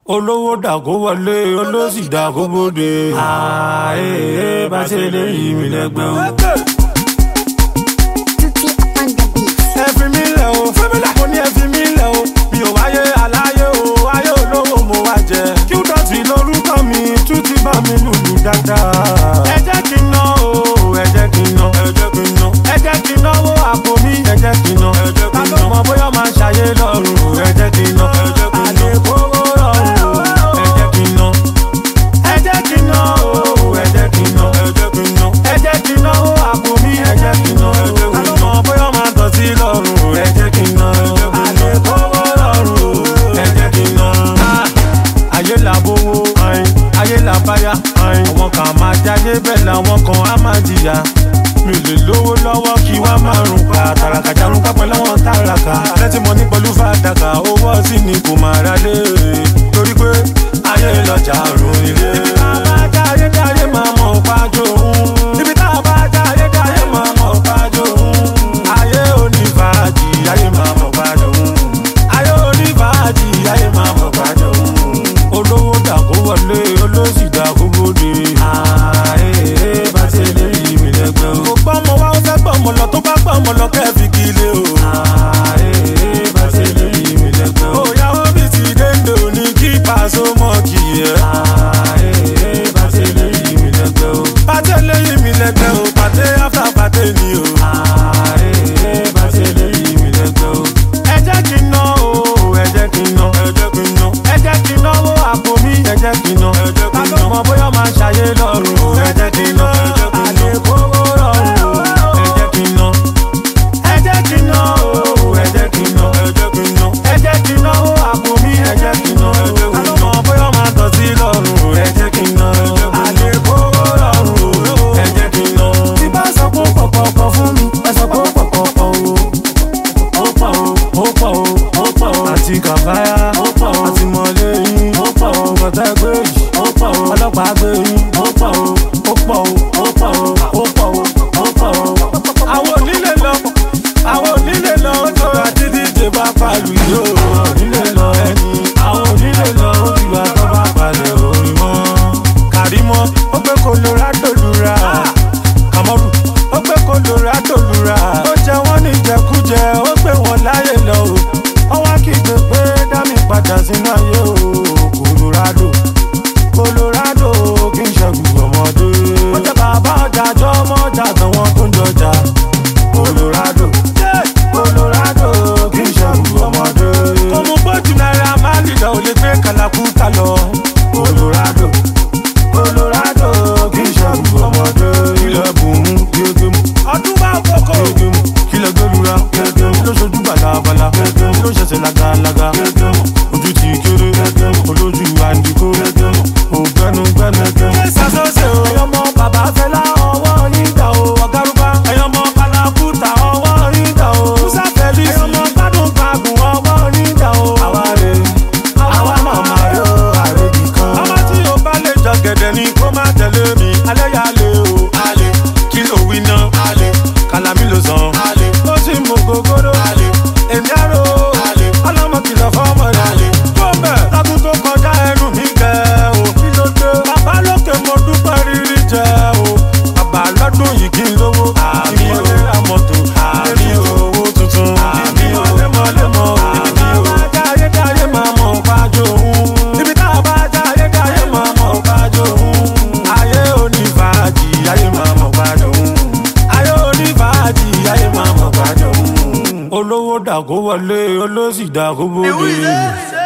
olówó dàgó wọlé olóṣì dàgó bóde. ààyè bá ṣe lè yí mi lẹ́gbẹ́ o. Tutti on the beat. ẹ fi mí lẹ̀ o mo ní ẹ fi mí lẹ̀ o mi ò wáyé aláyé o ayé olówó mo wá jẹ. kí ó dọ̀tí lórúkọ mi tún ti bá mi lùlù dáadáa. ẹ jẹ́ kí n ná o ẹ jẹ́ kí n ná ẹ jẹ́ kí n ná ẹ jẹ́ kí n náwó àpò mi ẹ jẹ́ kí n ná ẹ jẹ́ kí n ná ká ló mọ bóyá máa ṣàyé lọ́rùn ẹ jẹ́ kí n ná ẹ jẹ́ kí n ná àlékòwò rọrùn ẹ jẹ́ kí n ná ẹ jẹ́ kí n ná o ẹ jẹ́ kí n ná ẹ jẹ́ kí n ná ẹ jẹ́ kí n náwó àpò mi ẹ jẹ́ kí n ná ẹ jẹ́ kí n ná ká ló mọ bóyá máa dọ̀tí lọ́rùn ẹ jẹ́ kí n ná àlékòwò rọrùn ẹ jẹ́ kí n ná. ayé làbówó ayé làbáyá àwọn kan máa jáde bẹ́ẹ̀ làwọn kan á máa jìyà mi ò lè lówó lọ́wọ́ kí wá máa rùn pa tàràkà jarun pápẹ́ lọ́wọ́ tàràkà lẹ́tí mo ní pẹ̀lú fàdákà owó sí ni kò máa ra lé torí pé ayé lọ́jà rùn ilé. ibi tá a bá jáde jáde máa mọ̀ pàjọ́ òun ibi tá a bá jáde jáde máa mọ̀ pàjọ́ òun ayé onífàájì ayé máa mọ̀ pàjọ́ òun ayé onífàájì ayé máa mọ̀ pàjọ́ òun olówó dàgó wọlé olóṣì dàgó bóde. ààyè bá ṣe lè yí mi lẹ́gbẹ́ o. kò gbọ́ ọmọ wa ó fẹ́ gbọ́ ọmọ lọ tó bá gbọ́ ọmọ lọ kẹ́ẹ̀fì kí ilé o. ààyè bá ṣe lè yí mi lẹ́gbẹ́ o. òyàwó mi ti dénde òní kí pàṣẹ mọ́ kì í yẹ. ààyè bá ṣe lè yí mi lẹ́gbẹ́ o. pàtẹ lè yí mi lẹ́gbẹ́ o pàtẹ áfà pàtẹ ni o. ààyè bá ṣe lè yí mi lẹ́gbẹ́ o. ẹ jẹ́ kí n ná o ẹ jẹ́ kí n ná ẹ jẹ́ kí n ná ẹ jẹ́ kí n náwó àpò mi ẹ jẹ́ kí n ná ẹ jẹ́ kí n ná ká ló mọ bóyá máa ṣàyé lọ́rùn ẹ jẹ́ kí n ná àlékòwò rọrùn ẹ jẹ́ kí n ná ẹ jẹ́ kí n ná o ẹ jẹ́ kí n ná ẹ jẹ́ kí n ná ẹ jẹ́ kí n náwó àpò mi ẹ jẹ́ kí n ná ká ló mọ bóyá máa dọ̀tí lọ́rùn ẹ jẹ́ kí n ná àlékòwò rọrùn ẹ jẹ́ kí n ná. tí bá sọ pé pọ̀pọ̀pọ̀ fún mi ẹ sọ pé pọ̀pọ̀pọ̀ o ó pọ̀ o ó pọ̀ o ó pọ̀ o àti kàfáyà ó pọ̀ o àti mọ̀lẹ́ yín ó pọ̀ o bọ̀tẹ́ gbé yìí ó pọ̀ o ọlọ́pàá gbé yín ó pọ̀ o ó pọ̀ o ó pọ̀ o ó pọ̀ o ó pọ̀ o. àwọn onílé lọ àwọn onílé lọ ó tó àti díje bá palu yìí ó onílé lọ ẹni àwọn onílé lọ ó ti wá tó bá balẹ̀ orin mọ́. kàrímọ́ ó gbé colorado lura kàmọ́rù ó gbé colorado lura ó jẹ wọ́n ní jẹkújẹ ó gbé wọn láyè lọ o ọwọ́ kígbe pé dá mi padà sínú ayé o colorado colorado kì í ṣẹ́gun ọmọdé ó jẹ bàbá ọjà jọ ọmọ ọjà àtàwọn tó ń jọjà colorado colorado kì í ṣẹ́gun ọmọdé kò mú bójú náírà má lè lọ ò lè gbé kàlàkùtà lọ colorado colorado kì í ṣẹ́gun ọmọdé ilẹ̀ bùnmú gégé mu ọdún bá kókó gégé mu kílẹ̀ gbẹlura gégé mu ló ṣojú balabala gégé mu ló ṣẹ̀ṣẹ̀ lagalaga gégé mu ojú ti kéré gégé mu olójú àǹdíkó gégé mu ògbẹ́nu gbẹ́nu gégé mu. ṣàṣọṣe o ẹyọmọ bàbá fẹlá ọwọ́ nígbà o ọ̀gárùbá ẹyọmọ kalakuta ọwọ́ nígbà o musa fẹ́lí ẹyọmọ gbádùn gbàgùn ọwọ́ nígbà o. àwa rè àwa màmá rè o àrèbì kan. ọmọ tí o bá lè jọ gẹ̀dẹ̀ ni kó má tẹ̀lé mi alẹ́ yà lé o. alẹ́ kí ló wí ná. alẹ́ kàlámì ló sàn. alẹ́ ó sì mú gogoro. alẹ́ èmi àrò. alẹ́ ọlọ́mọ kìlọ̀ fọ́mọ rẹ̀. alẹ́ tó bẹ̀ lọ́dún tó kọjá ẹnu mi gẹ̀ o. kí ló dé. bàbá lókè mo dúpẹ́ rírí jẹ o. bàbá lọ́dún yìí kí n lówó. àmì o àmọ̀tò àmì owó tuntun. àmì o lemọ́lemọ́. ibi tá a bá jáyé jáyé máa mọ̀ pàjọ́ òun. ibi tá a bá jáyé jáyé máa mọ̀ pàjọ́ òun. ayé onífàájì ayé máa mọ̀ pàjọ́ òun. ayé onífàájì ayé máa mọ̀ pàjọ́ òun. olówó dàgó wọlé olóṣì dàgó bóde.